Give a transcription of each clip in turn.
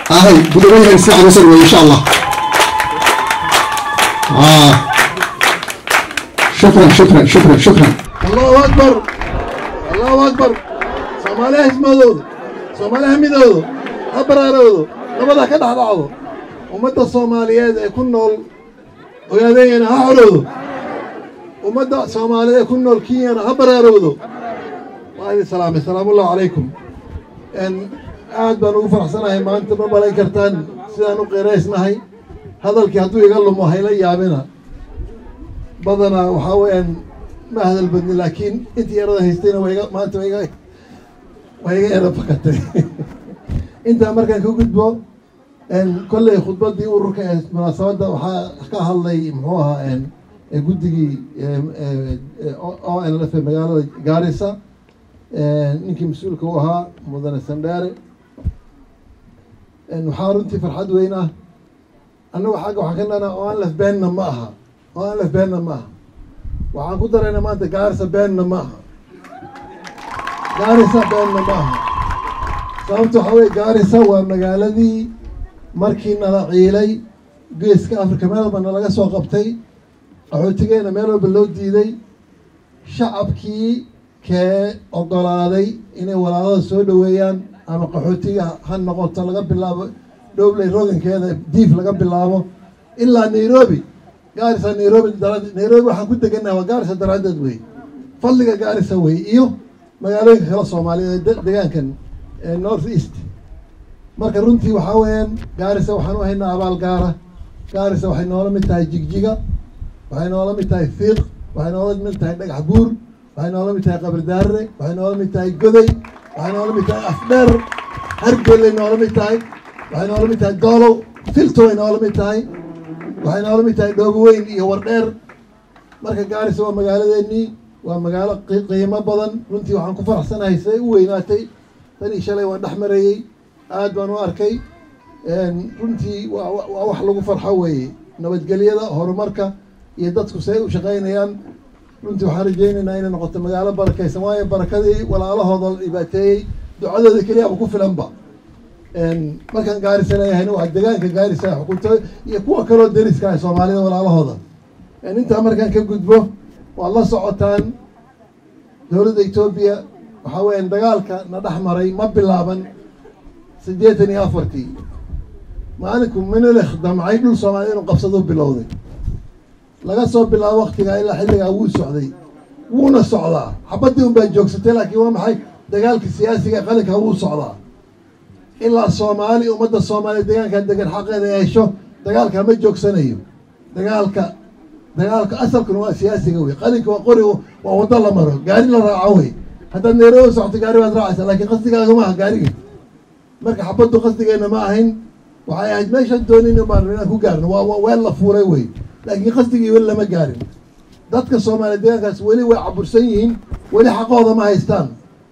ahay gudoomiyaha si xanuunsan wey insha allah آه. شكرا شكرا شكرا شكرا allahu akbar allahu akbar soomaaliha hismadooda soomaaliha midoodo ha baraaroodo nabada ka dhex dhacdo ummadda soomaaliyeed ee ku nool ogaadeeyana ha xorowdo ummadda soomaaliyeed ee ku nool kenyana ha baraarowdo waa idin salaamay salaamuallahu calaykum aad baan ugu faraxsanahay maanta ma malayn kartaan sidaan u qiraysnahay hadalkii hadduu iga lumo hayla yaabina badanaa waxaa weeyaan ma hadal badni laakiin intii yarada haystayna wayga maanta wayga way iga yara fakatay intaa markaan ka gudbo kolley khudbaddii ururka ee munaasabadda waxaa ka hadlay muxuu ahaa guddigii o n l f magaalada gaarisa ninkii mas-uulka u ahaa mudane sandheere waxaa runtii farxad weyn ah annagu xagga waxaan ka dhanaa oo aan laf beenna ma aha oo aan laf beenna ma aha waxaan ku daraynaa maanta gaarisa beenna ma aha gaarisa beenna ma aha sababta waxaa weye gaarisa waa magaaladii markii nala ciilay geeska africa meel walba nalaga soo qabtay qaxootigeena meel walba loo diiday shacabkii kee ogolaaday inay walaalada soo dhoweeyaan ama qaxootiga ha noqoto laga bilaabo dhowley rogankeeda diif laga bilaabo ilaa nairobi gaarisa nairobi daraaddeed nairobi waxaan ku degannaha waa gaarisa daraaddeed wey fadliga gaarisa wey iyo magaalooyinka kale soomaaliyeed ee degaankan north east marka runtii waxaa weeyaan gaarisa waxaan u haynaa abaal gaara gaarisa waxay noola mid tahay jigjiga waxay noola mid tahay fiiq waxay noola mid tahay dhagax buur waxay noola mid tahay qabardaarre waxay noola mid tahay goday waxay noola mid tahay afdheer hargeelay noola mid tahay waxay noola mid tahay doolow filto way noola mid tahay waxay noola mid tahay dhoobo weyn iyo wardheer marka gaarisa waa magaaladeennii waa magaalo qiimo badan runtii waxaan ku faraxsanahay siday u weynaatay tanii shalay waan dhex marayey aad baan u arkay runtii waa waa wax lagu farxo weeye nabadgelyada horumarka iyo dadku siday u shaqaynayaan runtii waxaan rajaynaynaa inay noqoto magaalo barakaysan waayo barakadii walaalahooda la dhibaateeyey ducadooda keliyaaba ku filanba markaan gaarisa leeyahayna waa degaanka gaarisa ay xukunto iyo kuwa kaloo deriska ah soomaalida walaalahooda intaa markaan ka gudbo waad la socotaan dowladda etoobiya waxaa weeyaan dagaalka na dhex maray ma bilaaban siddeetan iyo afartii maalinku minilekh damcay dhul soomaalida inuu qabsado bilowday laga soo bilaabo waktigaa ilaa xilligaa wuu socday wuuna socdaa xabaddii un baa joogsatay laakiin waa maxay dagaalka siyaasiga qalinka wuu socdaa ilaa soomaali ummadda soomaaliya degaankaa degan xaqeeda hesho dagaalka ma joogsanayo dagaalka dagaalka asalkuna waa siyaasiga wey qalinka waa qori waa waddo la maro gaari la raaco wey haddaad nairobi socoto gaari baad raacaysaa laakiin qasdigaaga ma aha gaariga marka xabaddu qasdigeenna ma ahayn waxay ahayd meeshaan doonin baan inaan ku gaarno waa weel la fuuray wey laakiin qasdigii weli lama gaarin dadka soomaaliya deegaankaas weli way cabursan yihiin weli xaqooda ma haystaan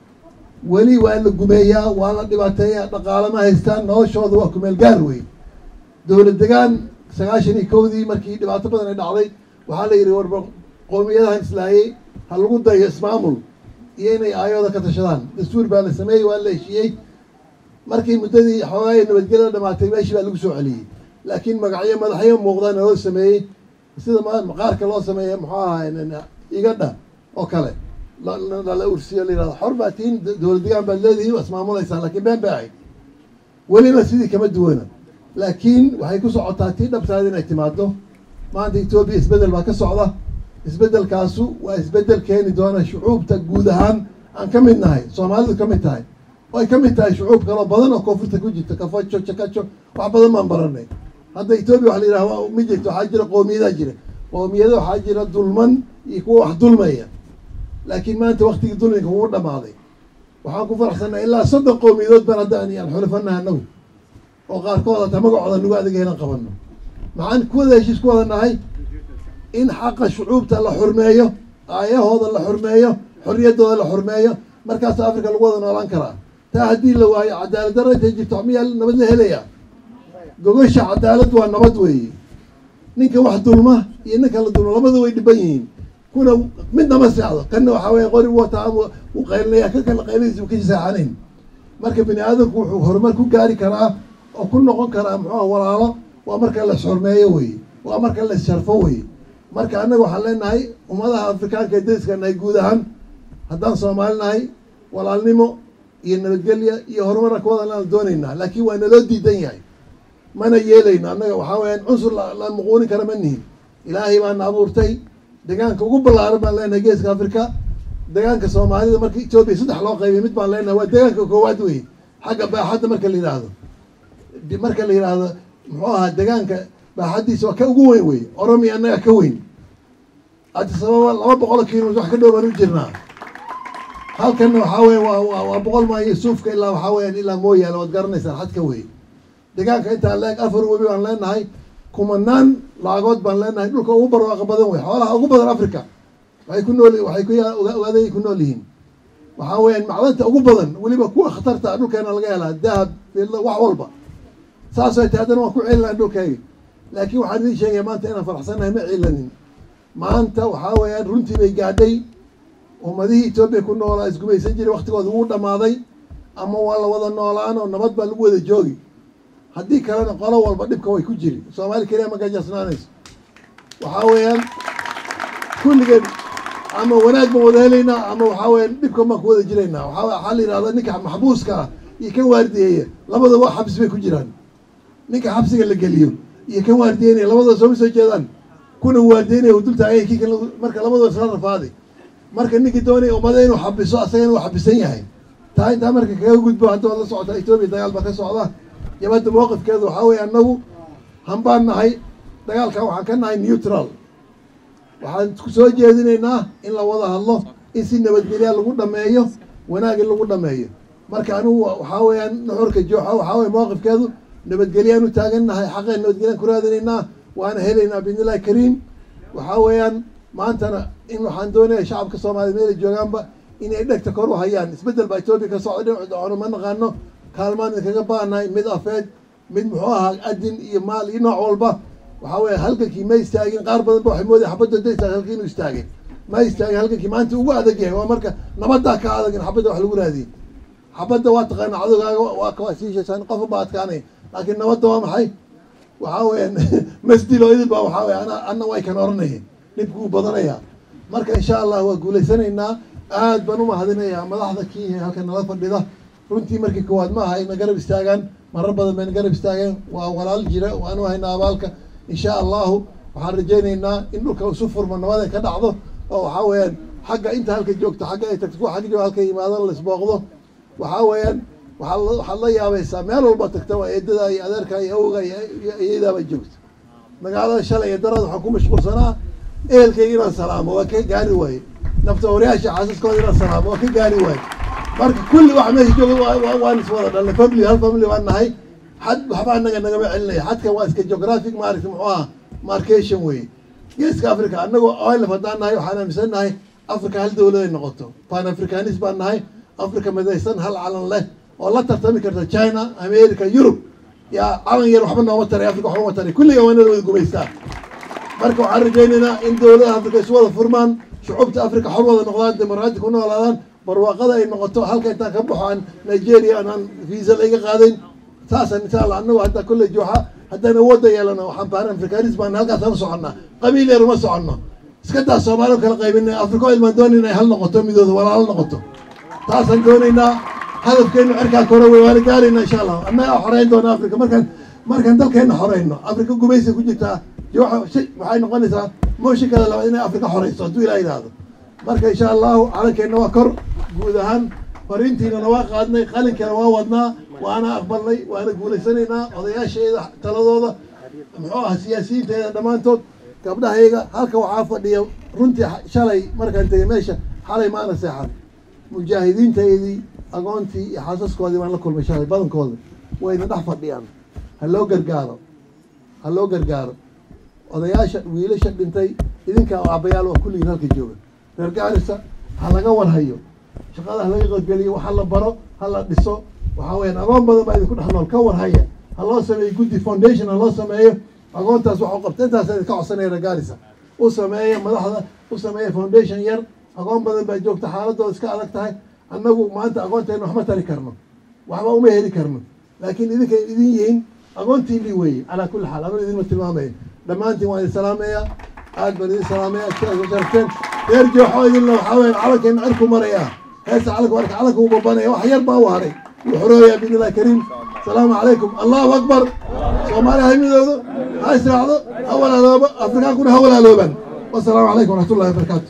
weli waa la gumeeyaa waa la dhibaateeyaa dhaqaale ma haystaan noloshooda waa kumeel gaar wey dowlad degaan sagaashan iyo kowdii markii dhibaato badan ay dhacday waxaa la yidhi warba qowmiyadahan islaayey ha lagu dayo ismaamul iyo inay aayooda ka tashadaan dastuur baa la sameeyey waa la heshiiyey markii muddadii xoogaaya nabadgelyada dhamaatay meeshii baa lagu soo celiyey laakiin magacyo madaxyo muuqdaan loo sameeyey sida maqaarka loo sameeya muxuu ahaa igadha oo kale lala ursiyo la yihahdo xor baa tiin dowlad degaan baad leedihiin ismaamulaysaan lakiin been bay ahayd weliba sidii kama duwana laakiin waxay ku socotaa tii dhabtaada inay timaado maanta etoobiya isbeddel baa ka socda isbeddelkaasu waa isbeddel keeni doona shucuubta guud ahaan aan ka mid nahay soomaalidu ka mid tahay oo ay ka mid tahay shucuub kaloo badan oo koonfurta ku jirta kafajo jakajo wax badan baan baranay hadda etoobiya waxa la yidhaha ma jirto waxaa jira qowmiyadaa jira qowmiyada waxaa jira dulman iyo kuwa wax dulmaya laakiin maanta waktigii dulminka wuu dhamaaday waxaan ku faraxsannaha ilaa soddon qowmiyadood baan hadda aan xulafanaha anagu oo qaarkood hataa magacooda nagu adiga inaan qabano maxaan kuwada heshiis ku wada nahay in xaqa shucuubta la xurmeeyo aayahooda la xurmeeyo xorriyaddooda la xurmeeyo markaas africa lagu wada noolaan karaa taa haddii la waayo cadaalad darra intay jirto miyaa nabad la helayaa gogasha cadaalad waa nabad weeye ninka wax dulma iyo ninka la dulma labada way dhiban yihiin kuna midna ma seexdo kanna waxaa weya qori wataa wuu qaylinaya ka kala qayladiisa u ka saaxanayn marka bini aadamku wuxuu horumar ku gaari karaa oo ku noqon karaa muxuuha walaalo waa marka la xurmeeyo weye waa marka la sharfo weye marka annaga waxaan leenahay ummadaha afrikaanka ee dariska nahay guud ahaan haddaan soomaali nahay walaalnimo iyo nabadgelya iyo horumarna kuwadan aan doonaynaa laakiin waa naloo diidan yahay mana yeelayno annaga waxaa weyaan cunsur la muquunin kara ma nihin ilaahay baana abuurtay deegaanka ugu ballaaran baan leenahay geeska africa deegaanka soomaalida marka etoobiya saddex loo qaybay mid baan leenahay waa deegaanka koowaad wey xagga baaxadda marka la yidhaahdo marka la yidhaahdo muxuu ahaa deegaanka baaxaddiisa waa ka ugu weyn wey oromiya annaga ka weyn adisababa laba boqol kilomitr wax ka dhow baan u jirnaa halkanna waxaa weya waa waa boqol maayo suufka ilaa waxaa weyaan ilaa mooyaale waad garanaysaan xadka wey deegaanka intaan leeg afar webi baan leenahay kumanaan laagood baan leenahay dhulka ugu barwaaqa badan wey xoolaha ugu badan africa waxay ku nool waxay ku ogaaday ku nool yihiin waxaa weyaan macdanta ugu badan weliba kuwa khatarta dhulkeena laga helaa dahab fidla wax walba saasay tahay haddana waan ku celinaa dhulkayga laakiin waxaan idiin sheegaya maanta inaan faraxsannahay ma cilanin maanta waxaa weeyaan runtii bay gaadhay ummadihii etoobiya ku noolaa isgumaysan jiray waktigooda wuu dhammaaday ama waa la wada noolaan oo nabad baa lagu wada joogi haddii kalena qolo walba dhibka way ku jiri soomaali keliya ma gajasnaanayso waxaa weeyaan kulligeen ama wanaag baan wada helaynaa ama waxaa weyaan dhibka baan ku wada jiraynaa waa waxaa la yidhahda ninka maxbuuska ah iyo kan waardiyeeya labadaba xabsi bay ku jiraan ninka xabsiga la geliyo iyo kan waardiyeynaya labadaba sooma soo jeedaan kuna waardiyeynaya dul taagay kii kale marka labadaba isla rafaaday marka ninkii doonaya ummada inuu xabiso asagana uu xabisan yahay taa intaa marka kaga gudbo hadda waad la socotaa etoobiya dagaal baa ka socda jabadda mawqifkeedu waxaa weeye annagu hambaan nahay dagaalkan waxaan ka nahay neutral waxaan ku soo jeedinaynaa in la wada hadlo in si nabadgelya lagu dhameeyo wanaag in lagu dhameeyo marka anigu waxaa weeyaan nuxurka jooxa waxaa weye mawqifkeedu nabadgelyaan u taagan nahay xaqeen nabadgelyaan ku raadinaynaa waana helaynaa biidnillahi kariim waxaa weeyaan maantana in waxaan doonaya shacabka soomaliya meelay joogaanba inay dhegta kor u hayaan isbeddel baa etoobiya ka socda dhinacu dacono ma naqaano kaalmaan idinkaga baanahay mid afeed mid muxuu ahaa adin iyo maal iyo nooc walba waxaa weeye halgankii ma istaagin qaar badan ba waxay moodaya xabadda da istaag halkii inuu istaagay ma istaagin halgankii maanta ugu adag yahay waa marka nabaddaa ka adag in xabadda wax lagu raadiyay xabadda waa taqaana cadowgaaga waa kawasiishaysan qofa baa adkaanaya laakiin nabadda waa maxay waxaa weeyaan masdilo idin baa waxaa weye ana anna way kan oranayeen dhibku uu badanaya marka insha allah waa guulaysanaynaa aad baan umahadinayaa madaxda kii halka nala fadhida runtii markii koowaad ma aha ina garab istaagaan marar badan bayna garab istaageen waa walaal jira waanu haynaa abaalka insha allahu waxaan rajaynaynaa in dhulka isu furmo nabada ka dhacdo oo waxaa weeyaan xagga inta halka joogto xagga ay tagto kuwa xagga halka yimaado laisbooqdo waxaa weeyaan waaa waxaad la yaabaysaa meel walba tagta waa eedada iyo adeerka iyo awga iyo iyadaaba joogto magaalada shalay iyo darada waxaan ku mashquulsanaa ehelkayga inaan salaamo waa ka gaari waaye nafta waryaasha xaasaskooda inaan salaamo waa ka gaari waaye marka kulli waxa meesha jooga waan iswada dhalnay family hal family waan nahay xad waxba anaga nagama celinaya xadka waa iska geographic maaragta muxuu aha marcation weye geeska africa anagoo oilaf haddaan nahay waxaan aaminsan nahay africa hal dawladay noqoto pan africanis baan nahay africa midaysan hal calan leh oo la tartami karta china america yurub yaa calan yar waxba nooma taray africa waxba ma taray kulliga waanada wada gumaystaa marka waxaan rajaynaynaa in dawladaha africa isu wada furmaan shucuubta africa xor wada noqdaan dimuqraadi ku noolaadaan barwaaqada ay noqoto halka intaan ka baxo aan nigeria anaan visa layga qaadayn saasaan insha allah annagu hadda kolley jooxa haddaan awoodda yeelano waxaan baaran afrikanis baan halkaasaan u soconnaa qabiil yar uma soconno iska daa soomaali kala qaybina afrika ilmaan doonay inay hal noqoto midooda walaalo noqoto taasaan doonaynaa hadafkeenu cirkaa kore wey waana gaarayna insha allah annagaa xoreyn doona africa markaan markaan dalkeena xoreyno africa gumaysa ku jirtaa jooxa shay waxay noqonaysaa mooshinkada labaad inay africa xoreyso hadduu ilaa yidhaahdo marka insha allahu calankeenna waa kor guud ahaan fariintiinana waa qaadnay qalinkeena waa wadnaa waana aqbalnay waana guulaysanaynaa odayaasheeda taladooda muxuu ah siyaasiyiinteeda dhammaantood gabdhahayga halka waxaa fadhiya runtii shalay markaan tegay meesha xalay maana seexan mujaahidiintaydii agoontii iyo xaasaskoodii baan la kulmay shalay badankooda wayna dhex fadhiyaan ha loo gargaaro ha loo gargaaro odayaasha wiilasha dhintay idinkaa aabayaal waa kulligiin halka jooga reer gaarisa ha laga warhayo shaqada ha laga qaybgeliyo waxa la baro ha la dhiso waxaa weyaan agoon badan baa idinku dhex nool ka warhaya ha loo sameeyo guddi foundation ha loo sameeyo agoontaas waxu qabta intaasa idinka codsanaya reer gaarisa u sameeya madaxda u sameeya foundation yar agoon badan baa joogta xaaladooda iska adag tahay annagu maanta agoonteena waxma tari karno waxba uma heli karno laakiin idinkay idin yihiin aqoontiinii weeye calaa kulli xaal aman idinma tilmaamaya dhammaantiin waan idin salaamaya aad baan idin salaamaya sidaas u sharafteen reer jooxo idinla waxaa weya calankeena cirku maraya heesta calanka marka calanka uu babanaya wax yar baa u haray wuu xorooyaa biidni illahi kariim asalaamu calaykum allahu akbar soomaaliya ha midoodo ha israacdo ha walaaloobo afrikaankuna ha walaalooban wasalaamu calaykum waraxmatullahi wabarakaatu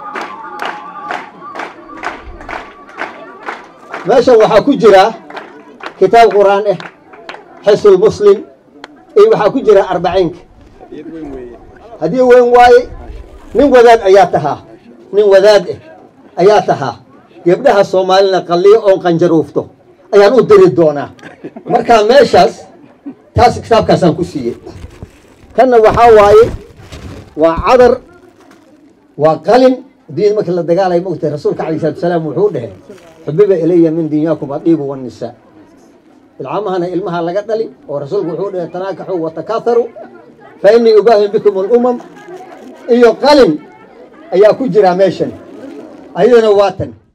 meeshan waxaa ku jira kitaab qur'aan ah xisnul muslim iyo waxaa ku jira arbaciinka haddii weyn waaye nin wadaad ayaa tahaa nin wadaad ah ayaa tahaa gebdhaha soomaalina qalliyo oon qanjaruufto ayaan u diri doonaa marka meeshaas taas kitaabkaasaan ku siiyey kanna waxaa waaye waa cadar waa qalin diin markii la dagaalay mogtahay rasuulka calayhi salatu wasalaam wuxuu dhahay xubiba ilaya min dinyaakum adiibu wannisaa ilcamahana ilmaha laga dhali oo rasuulku wuxuu dhahay tanaakaxuu watakaaharu fa innii ubaahim bikum alumam iyo qalin ayaa ku jira meeshan ayadana waa tan